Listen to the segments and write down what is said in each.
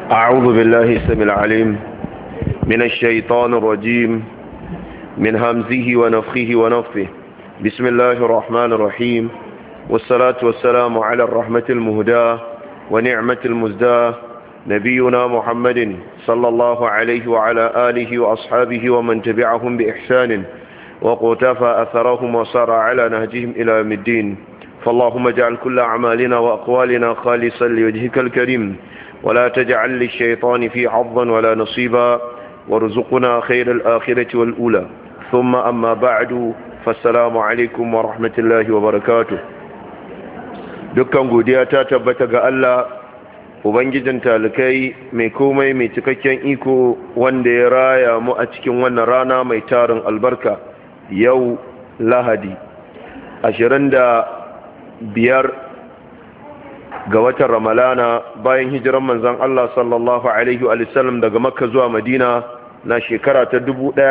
أعوذ بالله السميع العليم من الشيطان الرجيم من همزه ونفخه ونفثه بسم الله الرحمن الرحيم والصلاة والسلام على الرحمة المهداة ونعمة المزداة نبينا محمد صلى الله عليه وعلى آله وأصحابه ومن تبعهم بإحسان وقتفى أثرهم وصار على نهجهم إلى يوم الدين فاللهم اجعل كل أعمالنا وأقوالنا خالصا لوجهك الكريم ولا تجعل للشيطان في حظا ولا نصيبا وارزقنا خير الآخرة والأولى ثم أما بعد فالسلام عليكم ورحمة الله وبركاته dukkan godiya ta tabbata ga Allah ubangijin talikai mai komai mai cikakken iko wanda ya raya mu a cikin wannan rana mai tarin albarka yau lahadi ashirin da biyar ga watan ramalana bayan hijiran manzan Allah sallallahu alaihi wasallam daga makka zuwa madina na shekara ta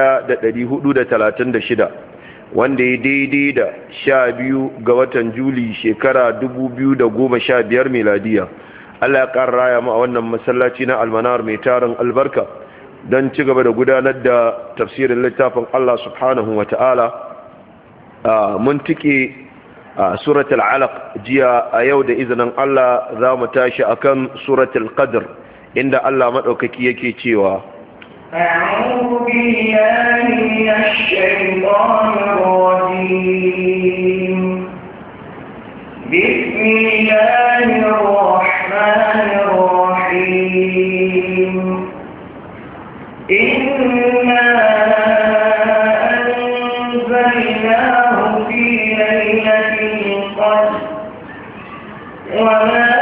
shida, wanda ya daidai da sha biyu ga watan juli shekara biyar miladiya Allah ya ƙara raya mu a wannan masallaci na almanar mai tarin albarka don ci gaba da gudanar da tafsirin littafin Allah subhanahu wa ta'ala mun tike a suratul alaq jiya a yau da izinin Allah za mu tashi akan suratul qadr inda Allah maɗaukaki yake cewa أعوذ بالله من الشيطان الرجيم بسم الله الرحمن الرحيم إنا أنزلناه في ليلة القدر وما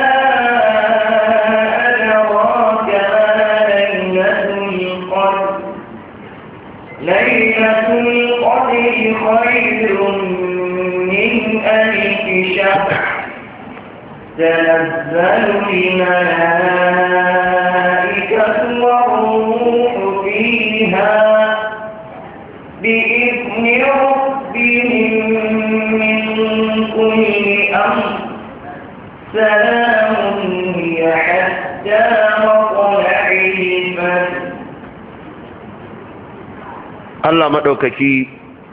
أدراك ما ليلة القدر ليلة القدر خير من ألف شهر تنزل الملائكة والروح فيها بإذن ربهم من كل أمر سلام هي حتى مطلع الفجر Allah maɗaukaki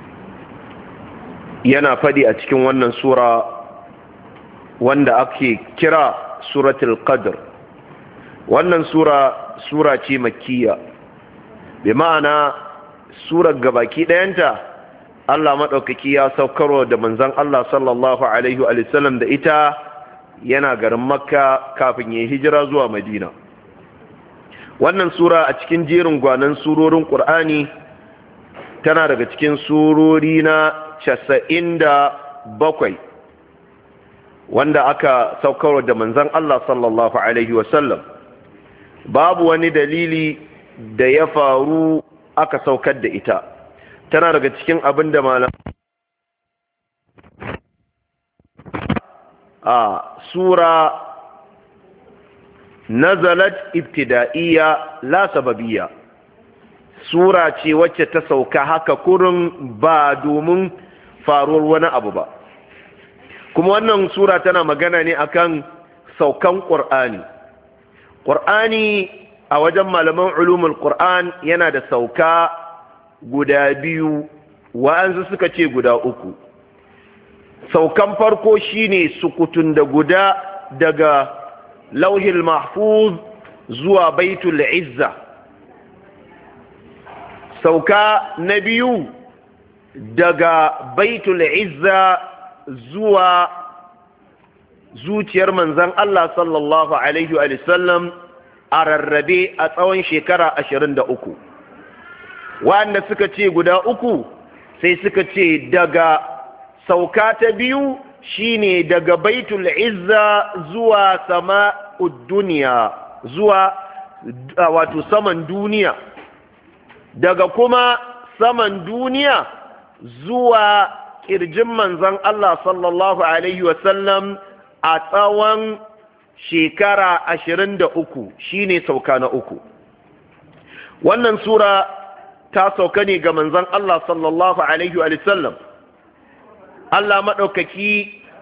yana faɗi a cikin wannan sura wanda ake kira suratul qadr wannan sura sura ce makkiya bi ma'ana surar gabaki ɗayanta Allah maɗaukaki ya saukarwa da manzan Allah sallallahu alaihi wa sallam da ita yana garin makka kafin ya hijira zuwa madina wannan sura a cikin jerin gwanan surorin ƙur'ani tana daga cikin surori na casa'in da bakwai wanda aka saukarwa da manzan Allah sallallahu Alaihi wasallam babu wani dalili da ya faru aka saukar da ita tana daga cikin abin da malam a sura nazalat ibtida'iyya la sababiyya sura ce wacce ta sauka haka kurin ba domin faruwar wani abu ba kuma wannan sura tana magana ne akan saukan ƙur'ani ƙur'ani a wajen malaman ulumul ƙur'an yana da sauka guda biyu wa'ansu suka ce guda uku saukan farko shine sukutun da guda daga lauhil mahfuz zuwa baitul izza sauka na biyu daga baitul izza zuwa zuciyar manzan Allah sallallahu Alaihi wasallam a rarrabe a tsawon shekara ashirin da uku wanda suka ce guda uku sai suka ce daga sauka ta biyu shine daga baitul izza zuwa sama duniya zuwa wato saman duniya daga kuma saman duniya zuwa ƙirjin manzan Allah sallallahu Alaihi wasallam a tsawon shekara ashirin da uku shine sauka na uku wannan sura ta sauka ne ga manzan Allah sallallahu Alaihi wasallam Allah maɗaukaki